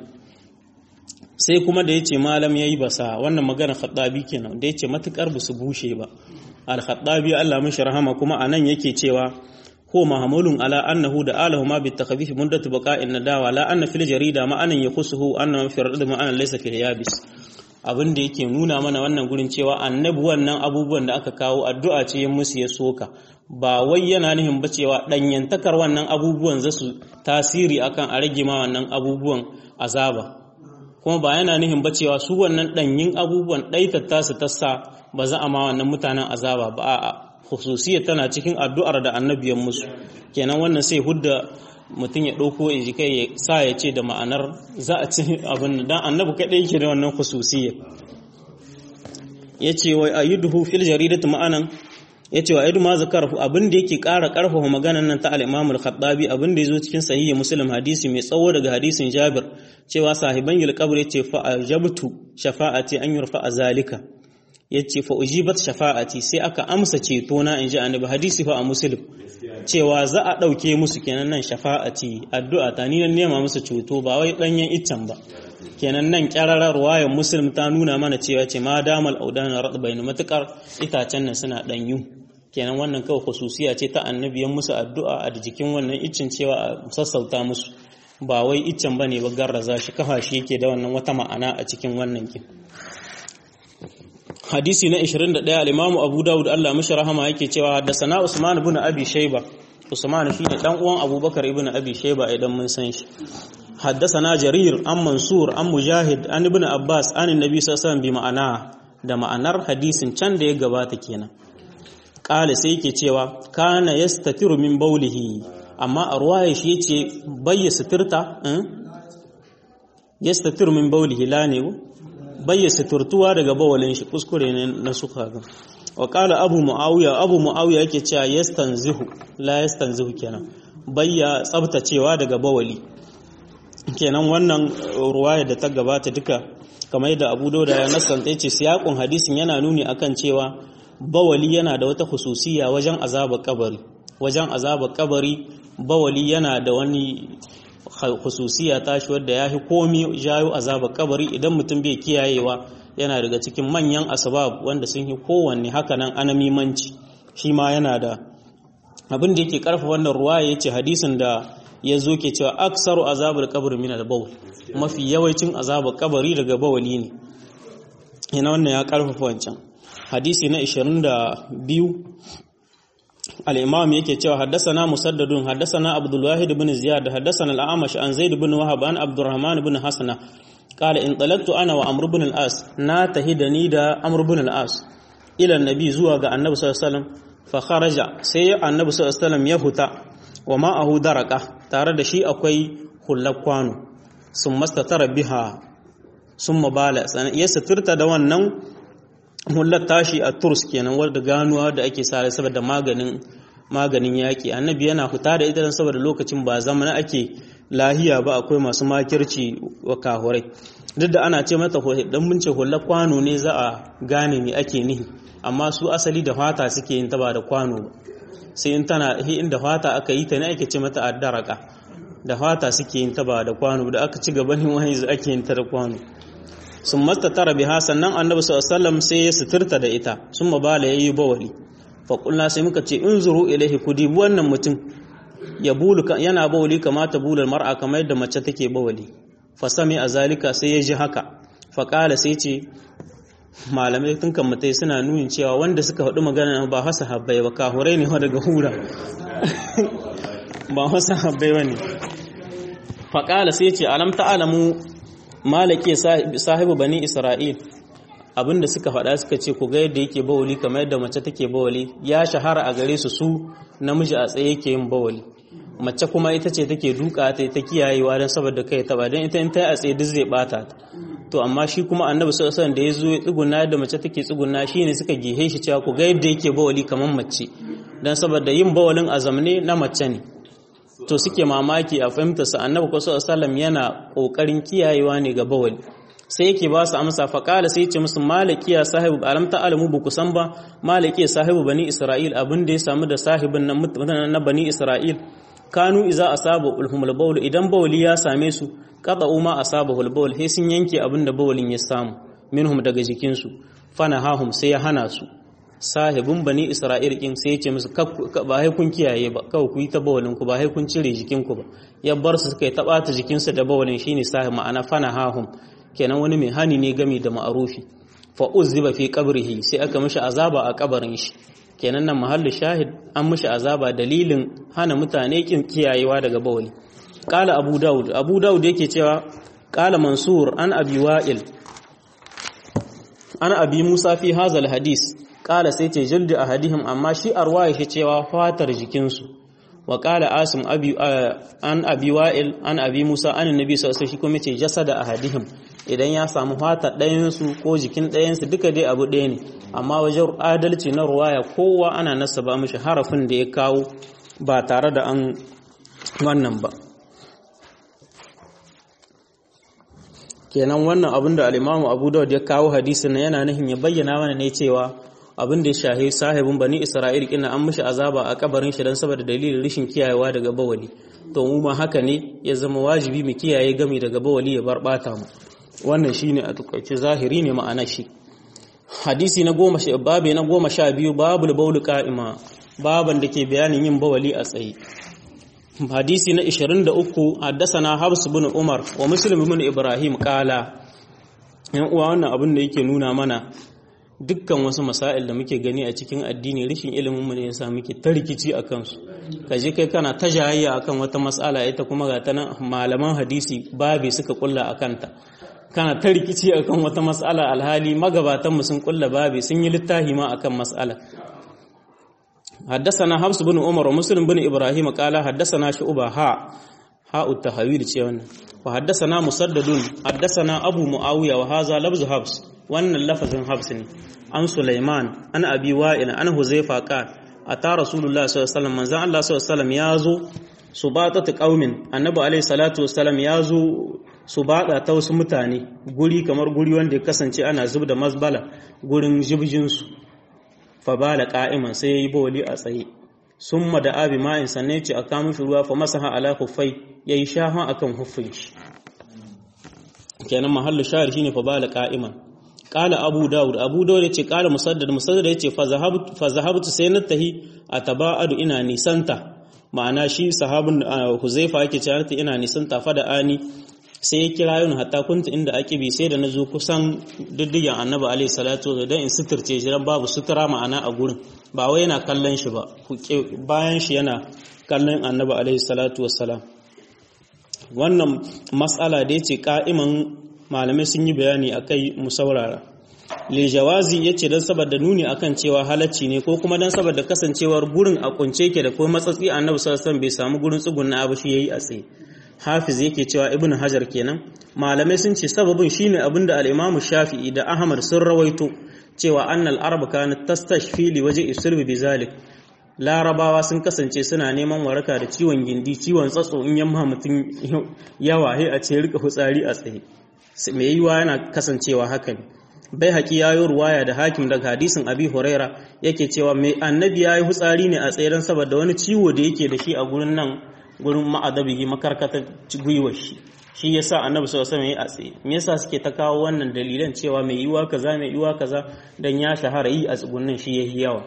sai kuma da yace malam yayi basa wannan magana khaddabi kenan da yace matukar ba su bushe ba al khaddabi Allah mishi rahama kuma anan yake cewa ko mahmulun ala annahu da alahu ma bi takhfif muddatu baqa'in nadawa la anna fil jarida ma anan yakhusuhu anna fi rad ma anan laysa fil yabis abin da yake nuna mana wannan gurin cewa annabi wannan abubuwan da aka kawo addu'a ce musu ya soka ba wai yana nufin ba cewa ɗanyantakar wannan abubuwan za su tasiri akan a rage ma wannan abubuwan azaba kuma ba yana nufin ba cewa su wannan ɗanyin abubuwan ɗaitata su tassa ba za a ma wannan mutanen azaba ba a hususiyya tana cikin addu'ar da annabiyan musu kenan wannan sai hudda mutum ya ɗauko ya ji kai ya sa ya ce da ma'anar za a ci abin da annabi kaɗai yake da wannan hususiyya ya ce wa ayyuduhu fil jaridatu ma'anan ya ce wa aidu ma zakar abin da yake ƙara ƙarfafa maganan nan ta al-Imam al-Khattabi abin da yazo cikin sahihi Muslim hadisi mai tsawo daga hadisin Jabir cewa sahiban yul qabr yace fa ajabtu shafa'ati an yurfa zalika yace fa ujibat shafa'ati sai aka amsa ceto na inji annabi hadisi fa a muslim cewa za a dauke musu kenan nan shafa'ati addu'a ta ni nan nema musu ceto ba wai danyen iccen ba kenan nan kyararar ruwayar muslim ta nuna mana cewa ce ma damal audana radbain matukar itacen nan suna danyu kenan wannan kawai khususiya ce ta annabiyan musu addu'a a jikin wannan iccen cewa a sassauta musu ba wai iccen bane ba garraza shi kafa shi yake da wannan wata ma'ana a cikin wannan kin hadisi na 21 al-Imam Abu Dawud Allah mishi rahama yake cewa haddathana Usman ibn Abi Shayba Usman shine dan uwan Abubakar ibn Abi Shayba idan mun san shi haddathana Jarir an Mansur an Mujahid an ibn Abbas an Annabi sallallahu alaihi wasallam bi ma'ana da ma'anar hadisin can da ya gabata kenan kala sai yake cewa kana yastatiru min baulihi amma a ruwaya shi yace bayya suturta yastatiru min baulihi la ne bayya suturtuwa daga bawalin shi kuskure ne na suka ga wa kala abu muawiya abu muawiya yake cewa yastanzihu la yastanzihu kenan bayya tsabtacewa daga bawali kenan wannan ruwaya da ta gabata duka kamar yadda abu dauda ya nasanta yace siyakun hadisin yana nuni akan cewa bawali yana da wata hususiya wajen azabar kabari wajen azabar kabari bawali yana da wani hususiya tashi wadda ya fi komi jayo azabar kabari idan mutum bai kiyayewa yana daga cikin manyan asbab wanda sun yi kowanne hakanan anamimanci shi ma yana da abin da yake karfa wannan ruwa ya ce hadisin da ya zo ke cewa aksaru azabar kabari min al-bawl mafi yawancin azabar kabari daga bawali ne ina wannan ya karfafa wancan hadisi na 22 al-imam yake cewa haddathana musaddadun haddathana abdul wahid ibn ziyad haddathana al-amash an zaid ibn wahab an abdurrahman ibn hasana qala in talaqtu ana wa amr ibn al-as na tahidani da amr ibn al-as ila annabi zuwa ga annabi sallallahu alaihi wasallam fa kharaja sai annabi sallallahu alaihi wasallam ya huta wa ma'ahu daraka tare da shi akwai hullak kwano sun mastatara biha sun mabala ya suturta da wannan hullar tashi a turs kenan wadda ganuwa da ake sare saboda maganin maganin yaƙi annabi yana fita da ita saboda lokacin ba zamana ake lahiya ba akwai masu makirci wa kahurai duk da ana ce mata dan mun ce hullar kwano ne za a gane me ake nihi amma su asali da fata suke yin ta ba da kwano ba sai in tana inda fata aka yi ta ne ake ce mata addaraka da fata suke yin ta ba da kwano da aka ci gaba ne wani ake yin ta da kwano sun masta tara biha sannan annabi sallallahu sai ya suturta da ita sun mabala yayi bawali fa kulna sai muka ce in zuru ilaihi kudi wannan mutum ya bulu yana bawali kamata bulal mar'a kamar yadda mace take bawali fa sami azalika sai ya ji haka fa kala sai ce malamai tun kan mutai suna nunin cewa wanda suka faɗi magana ba hasa habbai ba kahurai ne daga hura ba hasa habbai ba ne fa kala sai ce alam ta'alamu malake sahibu bani isra'il abinda suka faɗa suka ce ku ga yadda yake bawali kamar yadda mace take bawali ya shahara a gare su su namiji a tsaye yake yin bawali mace kuma ita ce take duka ta ta kiyayewa don saboda kai ta ba don ita in ta yi a tsaye duk zai bata ta to amma shi kuma annabi sallallahu alaihi da ya zo ya tsuguna yadda mace take tsuguna shine suka gihe shi cewa ku ga yadda yake bawali kamar mace don saboda yin bawalin azamne na mace ne to suke mamaki a fahimta sa annabi ko sallallahu yana kokarin kiyayewa ne ga bawali sai yake ba su amsa fa kala sai ce musu maliki ya sahibu alam ta alamu bu kusan ba maliki sahibu bani isra'il abin da ya samu da sahibin nan mutanen na bani isra'il kanu iza asaba ulhumul bawl idan bawli ya same su qada uma asaba bawl sai sun yanke abin da bawlin ya samu minhum daga jikin su fana hahum sai ya hana su sahibin bani isra'il kin sai ya ce musu ba hai kun kiyaye ba kawai ku yi ta bawalin ku ba hai kun cire jikin ku ba ya bar su suka yi ta bata jikin su da bawalin shine sahib ma'ana fana hahum kenan wani mai hani ne game da ma'arufi fa uzziba fi qabrihi sai aka mishi azaba a kabarin shi kenan nan mahallu shahid an mishi azaba dalilin hana mutane kin kiyayewa daga bawali qala abu daud abu daud yake cewa qala mansur an abi wa'il an abi musa fi hazal hadis qala sai ce jildi ahadihim amma shi arwaya shi cewa fatar jikinsu wa qala asim abi an abi wa'il an abi musa an annabi sallallahu alaihi wasallam shi kuma ce jasada ahadihim idan ya samu fata ɗayansu ko jikin ɗayansu duka dai abu ɗaya ne amma wajen adalci na ruwaya kowa ana nasaba mishi harafin da ya kawo ba tare da an wannan ba kenan wannan abin da al-Imam Abu Dawud ya kawo hadisin yana nufin ya bayyana mana ne cewa abin da ya shahi sahibin bani Isra'il kina an mishi azaba a kabarin shi dan saboda dalilin rashin kiyayewa daga bawali to mu ma haka ne ya zama wajibi mu kiyaye gami daga bawali ya barbata mu wannan shine a tukaice zahiri ne ma'ana shi hadisi na goma sha babu na goma sha biyu babul baulu qa'ima baban da ke bayanin yin bawali a tsaye hadisi na 23 haddasana Habs bin Umar wa Muslim bin Ibrahim kala yan uwa wannan abin da yake nuna mana dukkan wasu masail da muke gani a cikin addini rashin ilimin mu ne yasa muke ta rikici akan su kaje kai kana ta jayayya akan wata mas'ala ita kuma ga ta nan malaman hadisi babe suka kulla akan ta kana ta rikici akan wata mas'ala alhali magabatan mu sun kulla babe sun yi littafi ma akan mas'ala حدثنا حفص بن عمر ومسلم بن ابراهيم قال حدثنا شعبة ها ها التحويل ce wannan وحدثنا مسدد حدثنا ابو معاويه وهذا لفظ حفص wannan lafazin حفص ne an Sulaiman an Abi Wa'il an Huzaifa qal ata Rasulullah sallallahu alaihi wasallam manzo Allah sallallahu alaihi wasallam yazo subatatu qaumin annabi alaihi salatu wasallam yazo subada ta wasu mutane guri kamar guri wanda ya kasance ana zubda mazbala gurin jibjin su fabala qa'iman sai yayi bawli a tsaye summa da abi ma'in sanne ce a kamun shi ruwa fa masaha ala kuffai yayi shafa akan huffin shi kenan mahallu shahir shine fabala qa'iman qala abu daud abu daud yace qala musaddad musaddad yace fa zahabtu fa zahabtu sai na tahi ataba'adu ina nisanta ma'ana shi sahabin huzaifa yake cewa ina nisanta fa da ani sai ya kira yin hatta kunta inda ake bi sai da na zo kusan diddigen annabi alaihi salatu wa dan in suturce shi dan babu sutura ma'ana a gurin ba wai yana kallon shi ba bayan shi yana kallon annabi alaihi salatu wassalam wannan matsala da yace ka'iman malamai sun yi bayani akai mu saurara le jawazi yace dan saboda nuni akan cewa halacci ne ko kuma dan saboda kasancewar gurin a kunce yake da kuma matsatsi annabi sallallahu alaihi wasallam bai samu gurin tsugunna abu shi yayi a tsaye hafiz yake cewa ibn hajar kenan malamai sun ce sababin shine abinda al-imam shafi'i da ahmad sun rawaito cewa annal arab kanat tastashfi li waje isirbi bizalik larabawa sun kasance suna neman waraka da ciwon gindi ciwon tsatso in yamma mutum yawa he a ce rika hutsari a tsaye mai yiwa yana kasancewa haka ne bai haƙi ya yi ruwaya da hakim daga hadisin abi huraira yake cewa mai annabi ya yi hutsari ne a tsaye don saboda wani ciwo da yake da shi a gurin nan gurin ma'adabihi makarkatar gwiwar shi shi yasa annabi sallallahu alaihi wasallam ya tsaye me yasa suke ta kawo wannan dalilan cewa mai yiwa kaza mai yiwa kaza dan ya shahara yi a tsugunnin shi yayi yawa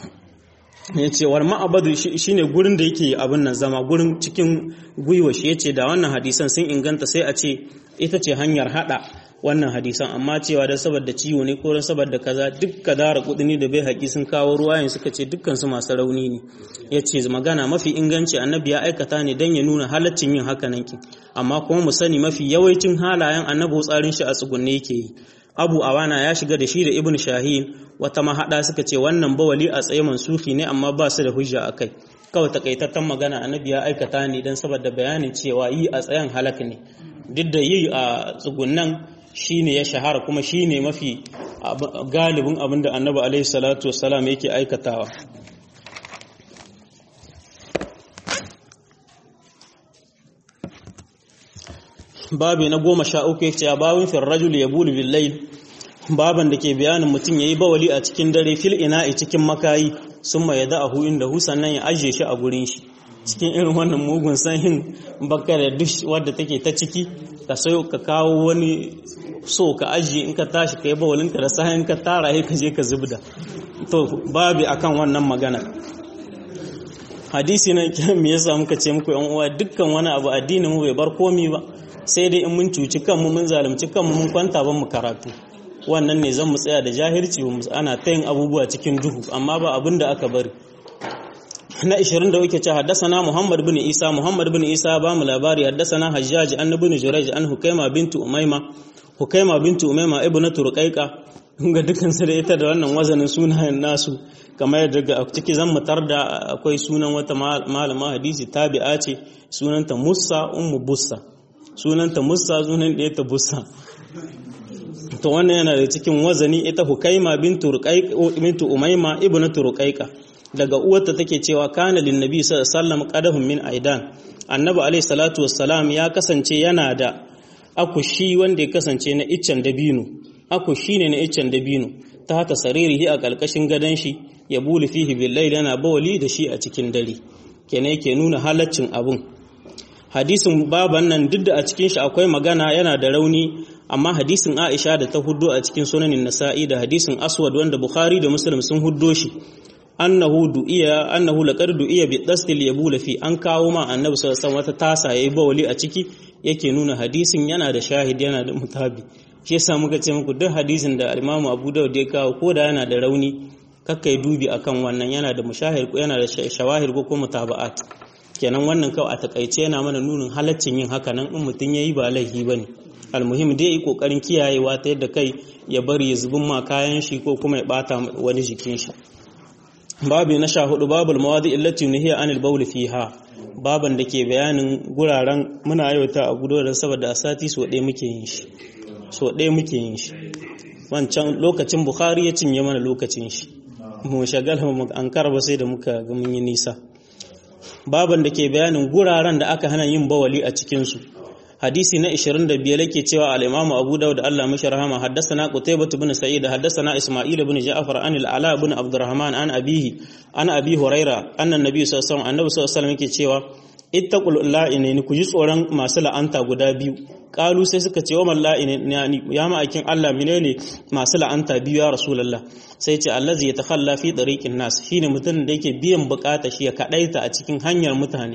ya ce war ma'abadu shine gurin da yake abin nan zama gurin cikin gwiwa shi yace da wannan hadisan sun inganta sai a ce ita ce hanyar hada wannan hadisan amma cewa da saboda ciwo ne ko da saboda kaza duk kadara kudini da bai haƙi sun kawo ruwayen suka ce dukkan su masu rauni ne yace magana mafi inganci annabi ya aikata ne dan ya nuna halaccin yin haka nan amma kuma mu sani mafi yawancin halayen annabi tsarin shi a tsugunne yake yi abu awana ya shiga da shi da ibn shahin wata mahada suka ce wannan bawali a tsaye mansufi ne amma ba su da hujja akai kawai takaitattan magana annabi ya aikata ne dan saboda bayanin cewa yi a tsayen halak ne duk da yi a tsugunnan shine ya shahara kuma shine mafi galibin abin da annabi alaihi salatu wassalam yake aikatawa babi na goma sha uku ya ce a babin firrajul ya bulu billail baban da ke bayanin mutum ya yi bawali a cikin dare fil ina'i cikin makayi sun ma yada ahu inda hu sannan ya ajiye shi a gurin shi cikin irin wannan mugun sanyin baka da dush wadda take ta ciki ka sayo ka kawo wani so ka ajiye in ka tashi ka yi bawalin ka da sahin ka tara ka je ka zubda to babi akan wannan magana hadisi na me yasa muka ce muku yan uwa dukkan wani abu addinin mu bai bar komi ba sai dai in mun cuci kanmu mun zalunci kanmu mun kwanta ban mu karatu wannan ne zan mu tsaya da jahilci ana ta yin abubuwa cikin duhu amma ba abin da aka bari na 20 da wake ce haddasana Muhammad bin Isa Muhammad bin Isa ba mu labari haddasana Hajjaj an ibn Jurayj an Hukaima bintu Umayma Hukaima bintu Umayma ibnatu Ruqayqa ga dukkan su da ita da wannan wazanin sunayen nasu kamar daga ciki zan mutar da akwai sunan wata malama hadisi tabi'a ce sunanta Musa ummu Bussa sunanta Musa sunan da ta Bussa to wannan yana da cikin wazani ita Hukaima bintu Ruqayqa bintu Umayma ibnatu Ruqayqa daga uwarta take cewa kana lin nabi sallallahu alaihi wasallam qadahum min aidan annabi alaihi salatu wassalam ya kasance yana da akushi wanda ya kasance na iccen dabino akushi ne na iccen dabino ta hata saririhi a ƙarƙashin gadon shi ya buli fihi billahi yana bawali da shi a cikin dare kenan yake nuna halaccin abun hadisin baban nan duk da a cikin shi akwai magana yana da rauni amma hadisin Aisha da ta huddo a cikin sunanin Nasa'i da hadisin Aswad wanda Bukhari da Muslim sun huddo shi annahu du'iya annahu laqad du'iya bi dastil yabula fi an kawo ma annabi sallallahu alaihi wata tasa yayi bawali a ciki yake nuna hadisin yana da shahid yana da mutabi shi yasa muka ce muku duk hadisin da Imam Abu Dawud ya kawo ko da yana da rauni kakkai dubi akan wannan yana da mushahir ko yana da shawahir ko kuma mutaba'at kenan wannan kawai a takaice yana mana nunin halaccin yin haka nan in mutum yayi ba laifi bane almuhim dai yi kokarin kiyayewa ta yadda kai ya bari ya zubin ma kayan shi ko kuma ya bata wani jikin shi babu na sha hudu babul mawadi illati nuhiya anil bawl fiha baban da ke bayanin guraren muna yauta a gudoran saboda a sati so ɗaya muke yin shi so ɗaya muke yin shi wancan lokacin bukhari ya cinye mana lokacin shi mu shagala mu an karba sai da muka ga mun yi nisa baban da ke bayanin guraren da aka hana yin bawali a cikin su hadisi na 25 yake cewa al-Imam Abu Dawud Allah mashi rahama haddathana Qutaybah ibn Sa'id haddathana Isma'il ibn Ja'far an al-Ala ibn Abdurrahman an abihi an Abi Huraira anna Nabi sallallahu alaihi wasallam annabi sallallahu alaihi wasallam yake cewa ittaqul la'inaini ku ji tsoron masu la'anta guda biyu kalu sai suka ce wa man la'inaini ya ma'aikin Allah menene masu la'anta biyu ya rasulullah sai ce allazi yatakhalla fi tariqin nas shine mutum da yake biyan bukata shi ya kadaita a cikin hanyar mutane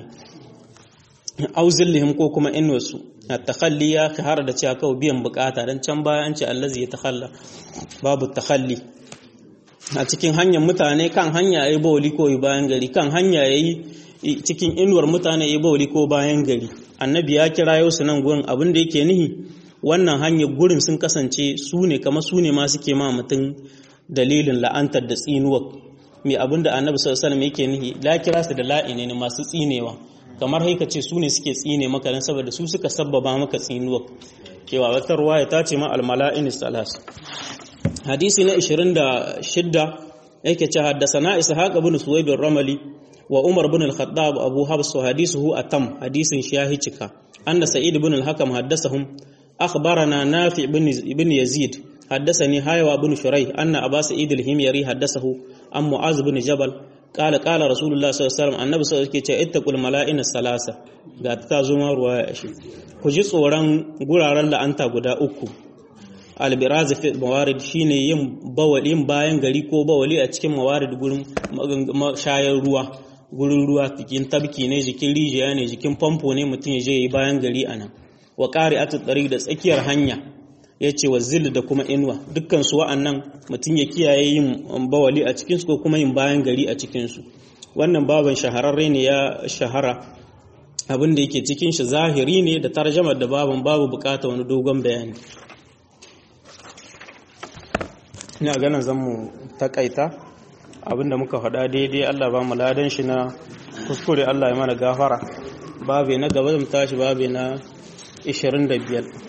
au zillihim ko kuma inwasu at-takhalli ya har da cewa kawai biyan bukata dan can baya an ce allazi ya takhalla babu takhalli a cikin hanyar mutane kan hanya yayi bawli ko bayan gari kan hanya yayi cikin inuwar mutane yayi bawli ko bayan gari annabi ya kira yau su nan gurin abin da yake nihi wannan hanyar gurin sun kasance su ne kamar su ne ma suke ma mutum dalilin la'antar da tsinuwa mai abin da annabi sallallahu alaihi wasallam yake nihi la kira su da la'ine ne masu tsinewa kamar haika ce su ne suke tsine maka dan saboda su suka sabbaba maka tsinuwa cewa wata ruwaya ta ce ma almala'in salas hadisi na 26 yake ce haddasana ishaq ibn suwayd ramali wa umar ibn al-khattab abu habs hadisuhu atam hadisin shi ya cika anna sa'id ibn al-hakam haddasahum akhbarana nafi ibn yazid حدثني هايوا بن شريح أن أبا سعيد الهميري حدثه عن معاذ بن جبل قال قال رسول الله صلى الله عليه وسلم النبي صلى الله عليه وسلم اتقوا الملائكة الثلاثة ga ta zo ma ruwaya shi ku ji tsoron guraren la'anta guda uku albiraz fi mawarid shine yin bawali yin bayan gari ko bawali a cikin mawarid gurin shayar ruwa gurin ruwa cikin tabki ne jikin rijiya ne jikin famfo ne mutum ya je yi bayan gari anan wa qari'atu tariq da tsakiyar hanya ya ce wa zil da kuma inuwa dukkan su wa'annan mutum ya kiyaye yin bawali a cikinsu ko kuma yin bayan gari a cikinsu wannan baban shahararre ne ya shahara abin da yake cikin shi zahiri ne da tarjamar da baban babu bukata wani dogon bayani ina ganin zan mu takaita abinda muka faɗa daidai Allah ba mu ladan shi na kuskure Allah ya mana gafara babe na gaba zan tashi babe na 25